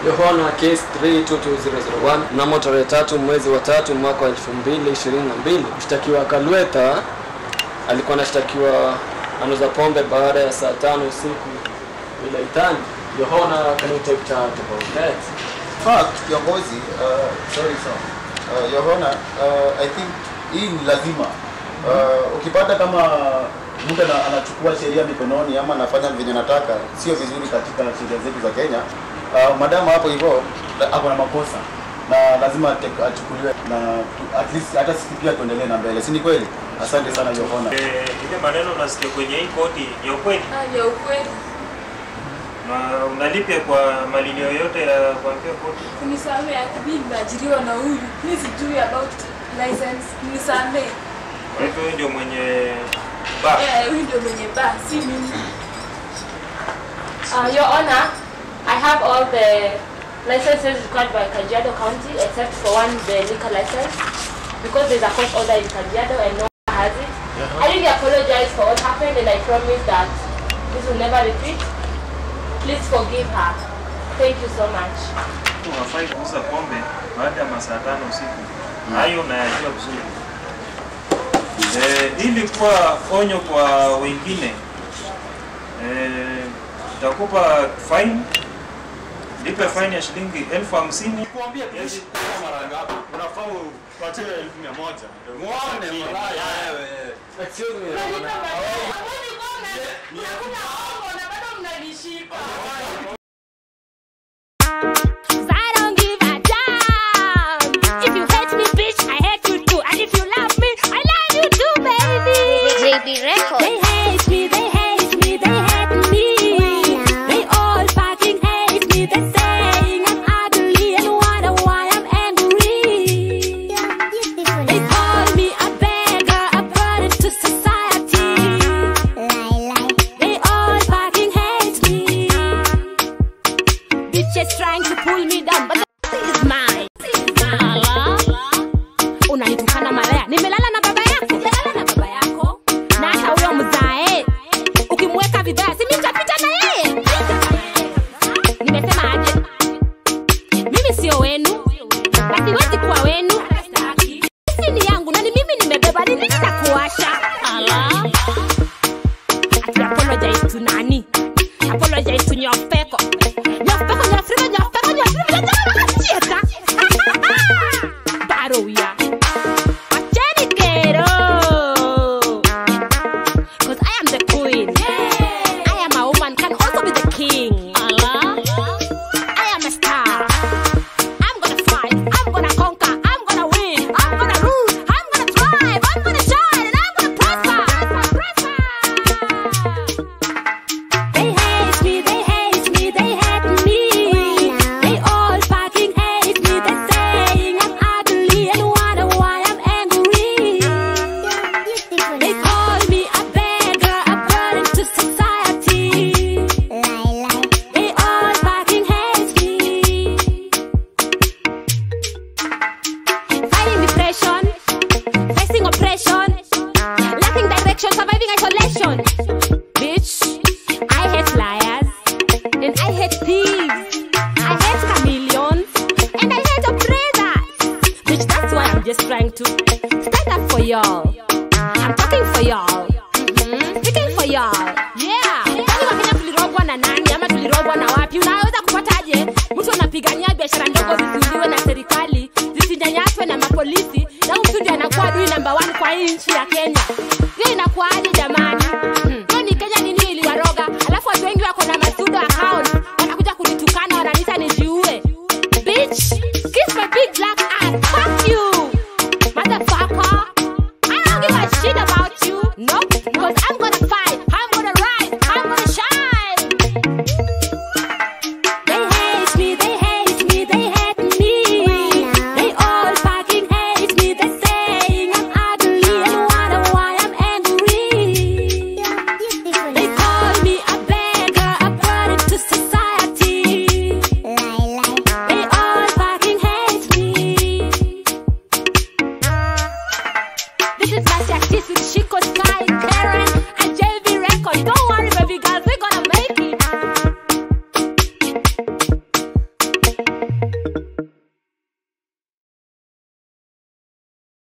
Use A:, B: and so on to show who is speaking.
A: Yohana case 322001 mnamo tarehe tatu mwezi wa tatu mwaka wa 2022 mshtakiwa Kalwetha alikuwa anashtakiwa anauza pombe baada ya saa tano usiku Ilaitani. Yohana, can you take charge about that?
B: fact kiongozi uh, sorry sir uh, Yohana uh, I think hii ni lazima uh, ukipata kama mtu ana- anachukua sheria mikononi ama anafanya venye anataka sio vizuri katika sheria zetu za Kenya uh, madamu hapo hivyo la- ako na makosa na lazima ate- achukuliwe na tu- at least hata sisi pia tuendelee na mbele si ni kweli asante sana Yohana
C: Eh, ile maneno unasikia kwenye hii koti ni ya ukweli
D: Ah, ya ukweli
C: na unalipia kwa malilio yote ya kuambia koti
D: unisamee mimi nimeajiriwa na huyu mi sijui about license nisamee
C: kwa hivyo huyu ndio mwenye bar
D: Eh, huyu ndio mwenye ba si mimi
E: Uh, Your Honor, I have all the licenses required by Kajiado County except for one, the liquor license, because there's a court order in Kajiado and no one has it. I really apologize for what happened and I promise that this will never repeat. Please forgive her. Thank you so much.
C: unafai kuuza pombe baada ya masaa tano usiku hayo unayajua vizuri eh, ili kuwa onyo kwa wengine eh, utakupa fine lipe fine ya shilingi elfu hamsini
F: Kuambia kuishi kwa mara ngapi? Unafaa upatie elfu mia moja. Muone malaya wewe.
A: Excuse me, Yohana.
G: I don't give a damn. If you hate me, bitch, I hate you too. And if you love me, I love you too, baby.
H: JB Records.
G: They hate me, they hate me, they hate me. They all fucking hate me. They're saying I'm ugly and wonder why I'm angry. They call me a beggar, a burden to society. They all fucking hate me. Bitches trying to pull me down, but this is mine. Ala. Unanitukana malaya. Nimelala na baba yako. Nimelala na baba yako. Na hata huyo mzae. Ukimweka vibaya, si mimi nitapita na yeye. Nimesema aje? Mimi sio wenu. Na siwezi kuwa wenu. Sisi ni yangu na ni mimi nimebeba. Ni nini nakuwasha? Ala. Ati apologize to nani? Apologize to Nyofeko. Nyofeko, Nyofrima, Nyofeko, Nyofrima, Nyofrima, Baro ya. Wacheni kero. 'Cause I am the queen. I am a woman, can also be the king. Allah. I am a star. I'm gonna fight. I'm gonna conquer. I'm gonna win. I'm gonna rule. I'm gonna thrive. I'm gonna shine. And I'm gonna prosper. Prosper. They hate me, they hate me, they hate me. They all fucking hate me. They're saying I'm ugly and wonder why I'm angry. They call me a beggar, a burden to society. They all fucking hate me. Fighting depression, facing oppression, lacking direction, surviving isolation. Bitch, I hate liars, and I hate thieves. I hate chameleons, and I hate oppressors. Bitch, that's why I'm just trying to stand up for y'all. I'm talking for y'all. Mhm, Speaking for y'all. Yeah. Kwani Wakenya tulirogwa na nani ama tulirogwa na wapi? Unaweza kupataje mtu anapigania biashara ndogo zisiuliwe na serikali, zisinyanyaswe na mapolisi, na huyu mtu ndiye anakuwa adui namba one kwa hii nchi ya Kenya? Hiyo inakuwaje jamani?